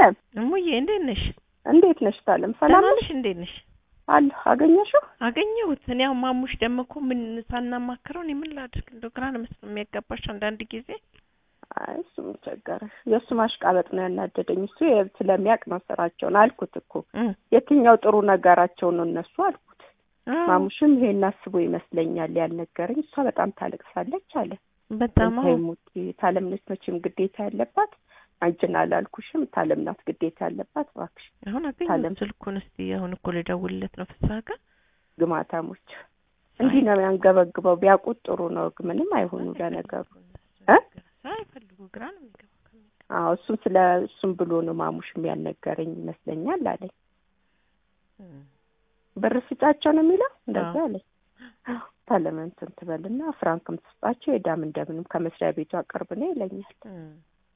ታለም እሙዬ እንዴት ነሽ? እንዴት ነሽ? ታለም ሰላም ደህና ነሽ? ነሽ? እንዴት ነሽ? አለሁ። አገኘሽው? አገኘሁት። እኔ አሁን ማሙሽ ደግሞ እኮ ምን ሳናማክረው እኔ ምን ላድርግ? እንደው ግራ ነው መስሎ የሚያጋባሽ አንዳንድ ጊዜ። አይ እሱ ምን ቸገረሽ? የእሱ ማሽቃበጥ ነው ያናደደኝ። እሱ የ- ስለሚያውቅ ነው ስራቸውን አልኩት እኮ እም፣ የትኛው ጥሩ ነገራቸው ነው እነሱ አልኩት። አዎ፣ ማሙሽም ይሄን አስቦ ይመስለኛል ያልነገረኝ። እሷ በጣም ታለቅሳለች አለ። በጣም አዎ። ሙት ታለም ነች መቼም ግዴታ ያለባት አንቺን አላልኩሽም። ታለም ናት ግዴታ ያለባት። እባክሽ አሁን ታለም። አገኘሁት ስልኩን። እስቲ አሁን እኮ ልደውልለት ነው ፍስሀ ጋር። ግማታሞች እንዲህ ነው ያንገበግበው። ቢያውቁት ጥሩ ነው። ግን ምንም አይሆኑ ለነገሩ እ? ሳይፈልጉ ግራ ነው የሚገባው። ከሚገባ አዎ እሱን ስለ እሱም ብሎ ነው ማሙሽም ያልነገረኝ ይመስለኛል አለኝ። እም፣ ብር ስጫቸው ነው የሚለው እንደዛ አዎ። አለኝ። ታለም እንትን ትበልና ፍራንክም ትስጣቸው የዳም እንደምንም ከመስሪያ ቤቱ አቅርብ ነው ይለኛል። እም።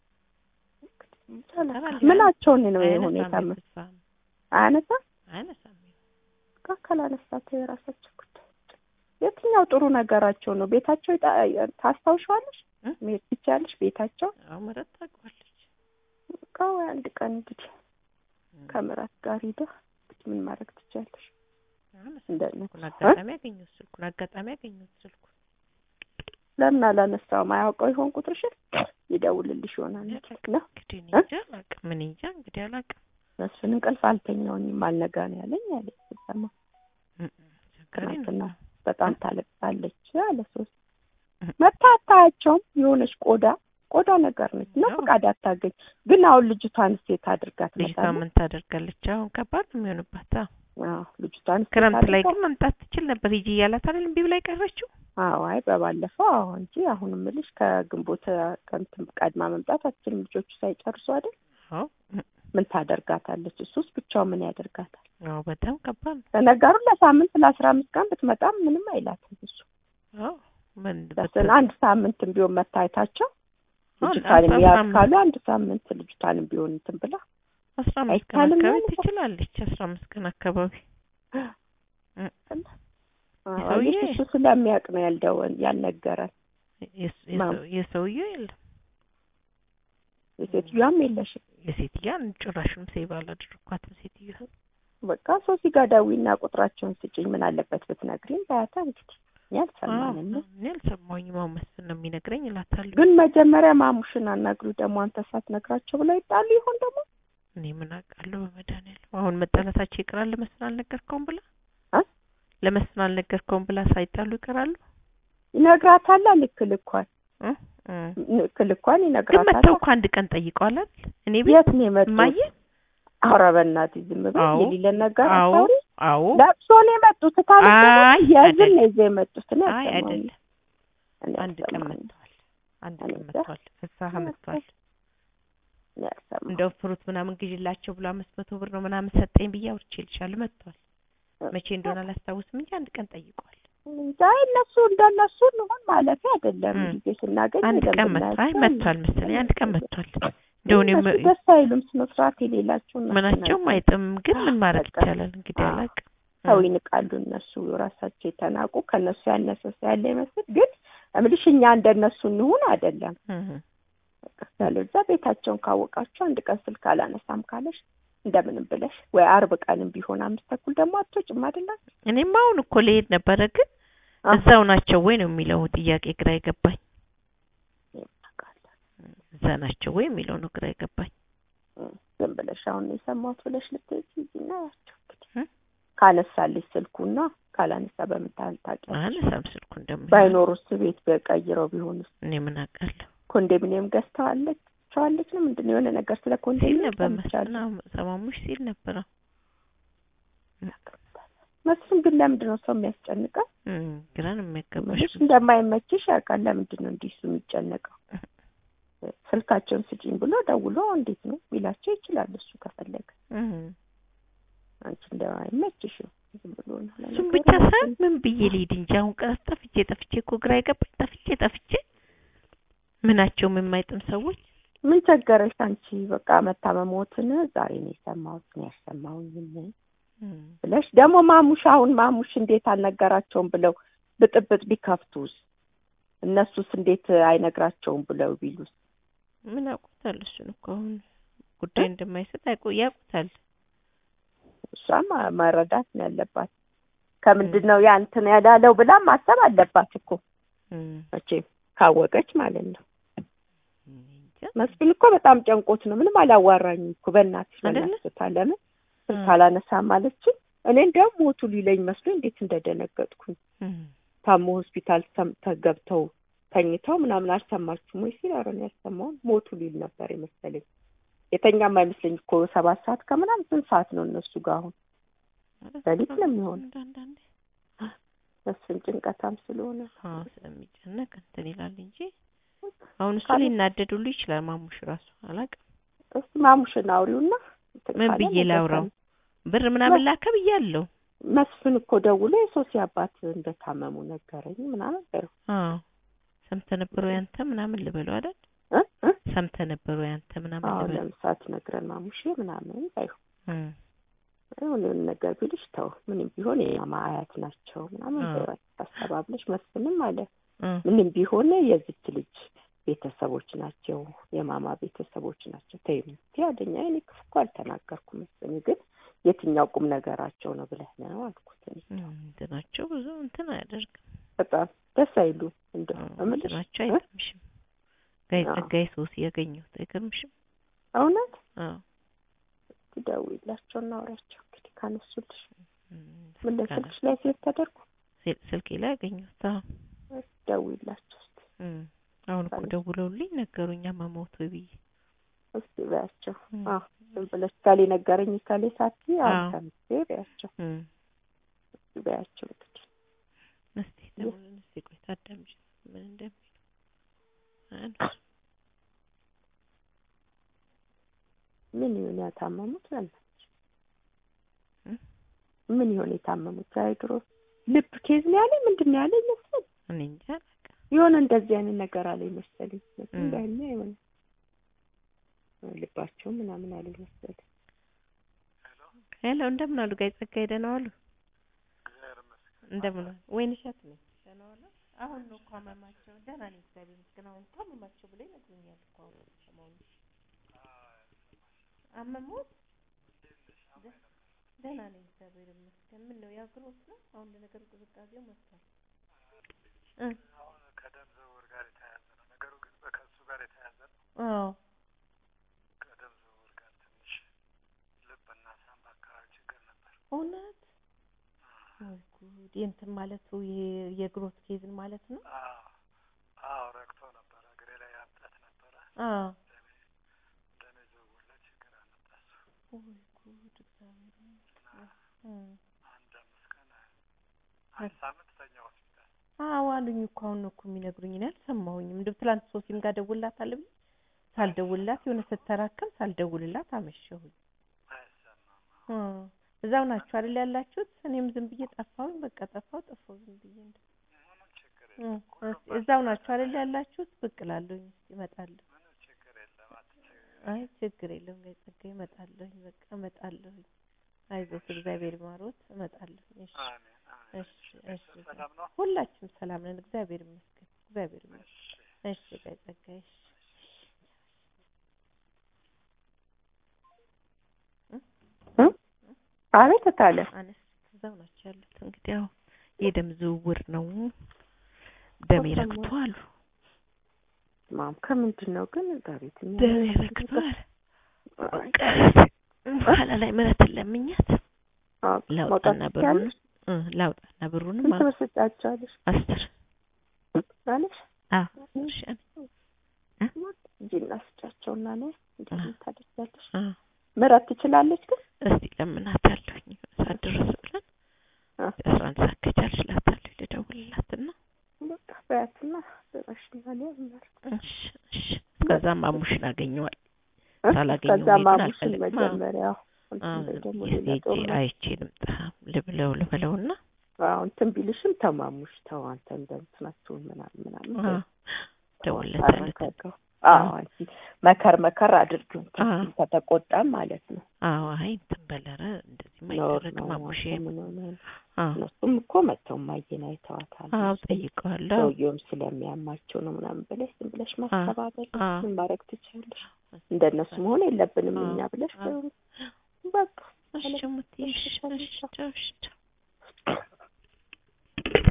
ምናቸውን ነው የሆነ አይነሳም የታመ የፍስሀ አያነሳ አይነሳም። ካላነሳቸው የራሳቸው ጉዳይ። የትኛው ጥሩ ነገራቸው ነው? ቤታቸው ይጣ- ታስታውሻለሽ? እ? መሄድ ትችያለሽ ቤታቸው አዎ ምረት ታውቀዋለች። በቃ ወይ አንድ ቀን እንግዲህ ከምራት ጋር ሂደ ምን ማድረግ ትችያለሽ? እንደነ ስልኩን አጋጣሚ ያገኘሁት ስልኩን አጋጣሚ ያገኘሁት ስልኩን ለምን አላነሳውም? አያውቀው ይሆን ቁጥርሽን? ይደውልልሽ ይሆናል ነው እንግዲህ እኔ እ? እንጃ አላውቅም። እኔ እንጃ እንግዲህ አላውቅም። መስፍን እንቅልፍ አልተኛውኝም አልነጋ ነው ያለኝ አለ ስሰማ እም፣ ችግር ትናንትና የለም። በጣም ታለቅሳለች አለ ሶስት እም። መታ አታያቸውም የሆነች ቆዳ ቆዳ ነገር ነች እና አዎ። ፈቃድ አታገኝ ግን አሁን ልጅቷን ሴት አድርጋ ልጅቷ ትመጣለች ምን ታደርጋለች? አሁን ከባድ ነው የሚሆንባት። አዎ አዎ ልጅቷን ሴት ክረምት ላይ አድርጋ- ግን መምጣት ትችል ነበር። ሂጂ እያላት አይደል እምቢ ብላ የቀረችው። አዎ አይ በባለፈው አዎ እንጂ አሁን ምልሽ ከግንቦት ከእንትን ቀድማ መምጣት አትችልም ልጆቹ ሳይጨርሱ አይደል አዎ እም፣ ምን ታደርጋታለች እሱስ ብቻው ምን ያደርጋታል አዎ በጣም ከባድ ነው። ለነገሩ ለሳምንት ለአስራ አምስት ቀን ብትመጣም ምንም አይላትም እሱ አዎ ምን ለስን አንድ ሳምንት ቢሆን መታየታቸው አሁን ልጅቷንም አስራ ያዝ አምስት ካሉ አንድ ሳምንት ልጅቷንም ቢሆን እንትን ብላ አስራ አምስት ቀን አይቻልም አካባቢ ማለት ነው። ትችላለች። አስራ አምስት ቀን አካባቢ እም፣ አዎ የሰውዬ- እሱ ስለሚያውቅ ነው ያልደወል ያልነገረን የስ- ማም- የሰው- የሰውዬው የለም የሴትዮዋም የለሽም የሴትዮዋን ጭራሹንም ሴቭ አላደረኳትም። ሴትዮዋ በቃ ሶሲ ጋር ደውይና ቁጥራቸውን ስጭኝ ምን አለበት ብትነግሪኝ ባያታ እንግዲህ እኛ አልሰማንም ነው እኔ አልሰማሁኝም። አሁን መስፍን ነው የሚነግረኝ እላታለሁ። ግን መጀመሪያ ማሙሽን አናግሩ ደግሞ አንተ ሳትነግራቸው ብለው ይጣሉ ይሆን ደግሞ እኔ ምን አውቃለሁ በመድኃኒዓለም አሁን መጣላታቸው ይቀራል። ለመስፍን አልነገርከውም ብላ እ? ለመስፍን አልነገርከውም ብላ ሳይጣሉ ይቀራሉ። ይነግራታል ልክ ልኳን እ? እ። ልክ ልኳን ግን ይነግራታል መተው እኮ አንድ ቀን ጠይቀዋል አይደል? እኔ ቤት የት ነው የመጡት ማየ ኧረ በእናትህ ዝም በል አዎ። የሌለን ነገር አዎ አታውሪ አዎ ለብሶ ነው የመጡት ታዲያ አይ የዝን አይደለም ነው ይዘው የመጡት እኔ አይ አልሰማሁም። አይደለም እኔ አንድ ቀን አልሰማሁም። መጥተዋል። አንድ እኔ ቀን እንጃ። መጥተዋል። ፍስሀ መጥተዋል። እኔ አልሰማሁም። እንደው ፍሩት ምናምን ግዢላቸው ብሎ አምስት መቶ ብር ነው ምናምን ሰጠኝ ብዬ አውርቼልሻለሁ። መጥተዋል። መቼ እንደሆነ አላስታውስም እንጂ አንድ ቀን ጠይቀዋል። እንጃ እነሱ እንደነሱ እንሆን ማለፊያ አይደለም እም። ጊዜ ስናገኝ አንድ በደንብ ቀን መጥቷል። አይ እናያቸው። መጥቷል መሰለኝ አንድ ቀን መጥቷል። እንደው እኔ እነሱ ደስ አይሉም ስነ ስርዓት የሌላቸው እነሱ ምናቸውም ናቸው። አይጥም፣ ግን ምን ማድረግ በቃ። ይቻላል እንግዲህ አዎ። አላውቅም። ሰው ይንቃሉ እነሱ ራሳቸው የተናቁ ከእነሱ ያነሰ ሰው ያለ ይመስል ግን እምልሽ እኛ እንደነሱ እንሁን አይደለም እም። ያለዛ ቤታቸውን ካወቃቸው አንድ ቀን ስልክ አላነሳም ካለሽ እንደምንም ብለሽ ወይ አርብ ቀንም ቢሆን አምስት ተኩል ደግሞ አትወጭም አይደለም እኔም አሁን እኮ ልሄድ ነበረ፣ ግን እዛው ናቸው ወይ ነው የሚለው ጥያቄ ግራ የገባኝ። እዛ ናቸው ወይ የሚለው ነው ግራ የገባኝ። ዝም ብለሽ አሁን ነው የሰማሁት ብለሽ ልትሄጂ ሂጂና ያቸው እንግዲህ እ? ካነሳልሽ ስልኩና ካላነሳ በምን ታህል ታውቂያለሽ? አነሳም ስልኩ እንደምን ባይኖሩስ ቤት በቀይረው ቢሆንስ እኔ ምን አውቃለሁ ኮንዶሚኒየም ገዝተዋለች ቸዋለች ነው ምንድን ነው የሆነ ነገር ስለ ሲል ኮንዶሚኒየም ነበር ሰምቻለሁ። መስፍን ሰማሙሽ ሲል ነበር። መስፍን ግን ለምንድን ነው ሰው የሚያስጨንቀው? እም፣ ግራ ነው የሚያጋባሽ። ምንሽ እንደማይመችሽ ያውቃል። ለምንድን ነው እንዲህ እሱ የሚጨነቀው? ስልካቸውን ስጪኝ ብሎ ደውሎ እንዴት ነው ቢላቸው ይችላል እሱ ከፈለገ። እም። አንቺ እንደማይመችሽ ነው ዝም ብሎ ነው። እሱም ለነገሩ ብቻ ሳይሆን ምን ብዬ ልሂድ እንጂ አሁን ቀስ ጠፍቼ ጠፍቼ እኮ ግራ የገባኝ ጠፍቼ ጠፍቼ ምናቸውም የማይጥም ሰዎች ምን ቸገረሽ አንቺ? በቃ መታመሞትን ዛሬ ነው የሰማሁት ነው ያሰማሁኝ እም። ብለሽ ደግሞ ማሙሽ አሁን ማሙሽ እንዴት አልነገራቸውም ብለው ብጥብጥ ቢከፍቱስ እነሱስ እንዴት አይነግራቸውም ብለው ቢሉስ ምን አውቁታል እሱን እኮ አሁን ጉዳይ እንደማይሰጥ አይቆ ያውቁታል። እሷም መረዳት ነው ያለባት። ከምንድን ነው ያ እንትን ያላለው ብላ ማሰብ አለባት እኮ እም፣ መቼም ካወቀች ማለት ነው። እኔ እንጃ። መስፍን እኮ በጣም ጨንቆት ነው። ምንም አላዋራኝም እኮ በእናትሽ አይደለ? በእናትሽ ለምን ስልክ እም፣ አላነሳም አለችኝ። እኔ እንዲያውም ሞቱ ሊለኝ መስሎ እንዴት እንደደነገጥኩኝ እም፣ ታሞ ሆስፒታል ሰም- ተገብተው ተኝተው ምናምን አልሰማችሁም ወይ ሲል ኧረ እኔ ያልሰማሁም ሞቱ ሊል ነበር የመሰለኝ። የተኛም አይመስለኝ እኮ ሰባት ሰዓት ከምናምን ስንት ሰዓት ነው እነሱ ጋር አሁን ሌሊት ነው የሚሆነው። አንዳንዴ መስፍን ጭንቀታም ስለሆነ አዎ ስለሚጨነቅ እንትን ይላል እንጂ አሁን እሱ ካለ- ሊናደድ ሁሉ ይችላል። ማሙሽ ራሱ አላውቅም እስቲ ማሙሽን አውሪውና እንትን ምን ካለ ብዬ ነገር ላውራው? ካለ- ብር ምናምን ላከ ብያለሁ። መስፍን እኮ ደውሎ የሶሲ አባት እንደታመሙ ነገረኝ ምናምን በይው አዎ ሰምተህ ነበር ወይ አንተ ምናምን ልበለው አይደል? እ እ ሰምተህ ነበር ወይ አንተ ምናምን አዎ ልበለው? ለምሳት ነግረን ማሙሼ ምናምን በይው እም፣ የሆነ ነገር ቢልሽ ተው ምንም ቢሆን የማማ አያት ናቸው ምናምን አዎ። በይው አስተባብለሽ መስፍንም አለ እም፣ ምንም ቢሆን የዚች ልጅ ቤተሰቦች ናቸው የማማ ቤተሰቦች ናቸው ተይው እንትን ያለኝ እኔ ክፉ እኮ አልተናገርኩም መስፍን ግን የትኛው ቁም ነገራቸው ነው ብለህ ነው አልኩት እኔ እም፣ እንትናቸው ብዙ እንትን አያደርግም። በጣም ደስ አይሉ እንደው አዎ፣ እምልሽ እንትናቸው እ? አይገርምሽም? ጋይ አዎ። ጸጋዬ ሶሲ ያገኘሁት አይገርምሽም? እውነት አዎ ትደውይላቸው እናውራቸው እንግዲህ ካነሱልሽ እም፣ ምን ስልክ አለ- ለስልክሽ ላይ ሴት ተደርጎ ስል- ስልኬ ላይ ያገኘሁት አዎ። ደውይላቸው እስኪ እም፣ አሁን እኮ ካለ- ደውለውልኝ ነገሩኛ መሞቱ ብዬ እስኪ በያቸው እም፣ አዎ ዝም ብለሽ ካሌ ነገረኝ ካሌ ሳቲ አዎ። አንተምሴ በያቸው እም፣ እስኪ በያቸው እንግዲህ እስቲ ደውለን እስቲ ቆይ ታዳምጪ ምን እንደሚሉ አያነሱ ምን ይሆን ያታመሙት በእናትሽ እ? ምን ይሆን የታመሙት አይድሮ ልብ ኬዝ ነው ያለኝ ምንድን ነው ያለኝ መሰለኝ እኔ እንጃ አላውቅም። የሆነ እንደዚህ አይነት ነገር አለኝ መሰለኝ እም። እንዳኛ የሆነ ልባቸው ምናምን አለኝ መሰለኝ ሄሎ እንደምን አሉ ጋይ ጸጋዬ ደህና ዋሉ? እንደምን ዋሉ? ወይን እሸት ነኝ። ደህና ዋሉ? አሁን ነው እኮ አመማቸው። ደህና ነኝ እግዚአብሔር ይመስገን። አሁን እኮ አመማቸው ብሎ ይነግሩኛል እኮ አሁን ሰሞኑን አመሙት። ደ- ደህና ነኝ እግዚአብሔር ይመስገን። ምን ነው ያግሮት ነው? አሁን ለነገሩ ቅዝቃዜው መጥቷል። እ አሁን ከደም ዝውውር ጋር የተያያዘ ነው ነገሩ፣ ግን በከሱ ጋር የተያያዘ ነው። አዎ ከደም ዝውውር ጋር ትንሽ ልብና ሳምባ አካባቢ ችግር ነበር። እውነት ወይ ጉድ! የእንትን ማለቱ ይሄ የግሮት ኬዝን ማለት ነው። አዎ አዎ፣ ረግቶ ነበረ፣ እግሬ ላይ ያብጠት ነበረ። አዎ ደሜ ደሜ ዝውውር ላይ ችግር አመጣ እሱ ወይ ጉድ! እግዚአብሔር እና እ አንድ አምስት ቀን አንድ ሳምንት ተኛ ሆስፒታል። አዎ አሉኝ እኮ አሁን ነው እኮ የሚነግሩኝ። እኔ አልሰማሁኝም። እንደው ትላንት ሶሲም ጋር ደውልላታለሁ ብዬ ሳልደውልላት የሆነ ስተራከም ሳልደውልላት አመሸሁኝ። አይሰማም። እ እዛው ናችሁ አይደል ያላችሁት? እኔም ዝም ብዬ ጠፋሁኝ። በቃ ጠፋሁ ጠፋሁ ዝም ብዬ እንደው ምንም ችግር እ የለም። ሁሉም እስ- እዛው ናችሁ አይደል ያላችሁት? ብቅ እላለሁኝ እስኪ እመጣለሁ። ምንም ችግር የለም። አትቸገሪ። አይ ችግር የለውም ጋር ጸጋዬ እመጣለሁኝ። በቃ እመጣለሁኝ። አይዞት እግዚአብሔር ይማሮት። እመጣለሁኝ። እሺ አሜን አሜን። እሺ እሺ ሰላም ነው? ሁላችንም ሰላም ነን። እግዚአብሔር ይመስገን። እግዚአብሔር ይመስገን። እሺ እሺ ጋር ጸጋዬ እሺ አቤት ታለ አነስ እዛው ናቸው ያሉት። እንግዲህ ያው የደም ዝውውር ነው ደሜ ረግቷል። ማም ከምንድን ነው ግን በቤት ደሜ ረግቷል። በኋላ ላይ ምሕረትን ለምኛት ላውጣና ብሩን እ ላውጣና ብሩንም ስንት ብር ስጫቸዋለሽ አስር አለሽ አዎ እሺ እጅና ስጫቸውና ነ እንደዚህ ታደርጊያለሽ አ ምረት ትችላለች ግን እስቲ ለምናታለሁኝ ሰዓት ድረስ ብለን አ አስራ አንድ ሰዓት ከቻልሽ እላታለሁ ልደውልላትና በቃ በያትና ድረሽና ነው ማለት እሺ እሺ እስከዛም አሙሽን አገኘዋል ሳላገኘው ከዛ መሄድን ማሙሽን አልፈልግም። መጀመሪያ አዎ እንትን ላይ ደግሞ እስኪ ሌላ ሄጄ ጦርነት አይቼ ልምጣ ልብለው ልበለውና አዎ እንትን ቢልሽም ተማሙሽ ተው አንተ እንደ እንትናችሁን ምናምን ምናምን አዎ በይ። ደውልለታለሁ አረጋጋው። አዎ አንቺ መከር መከር አድርጊው እንትን አዎ። ከተቆጣም ማለት ነው አዎ አይ እንትን በለረ እንደዚህ እንደዚህ ኖር አይደረግም ነው አቡሼ ምን ሆነ ነው? አዎ እነሱም እኮ መተው ማየን አይተዋታል። አዎ እሱ ጠይቀዋለሁ ሰውየውም ስለሚያማቸው ነው ምናምን ብለሽ ዝም ብለሽ ማስተባበል አዎ ምን ማድረግ ትችላለሽ? እንደነሱ መሆን የለብንም አዎ እኛ ብለሽ አዎ በቃ እሺ ሙትዬ እሺ እሺ ቻው እሺ ቻው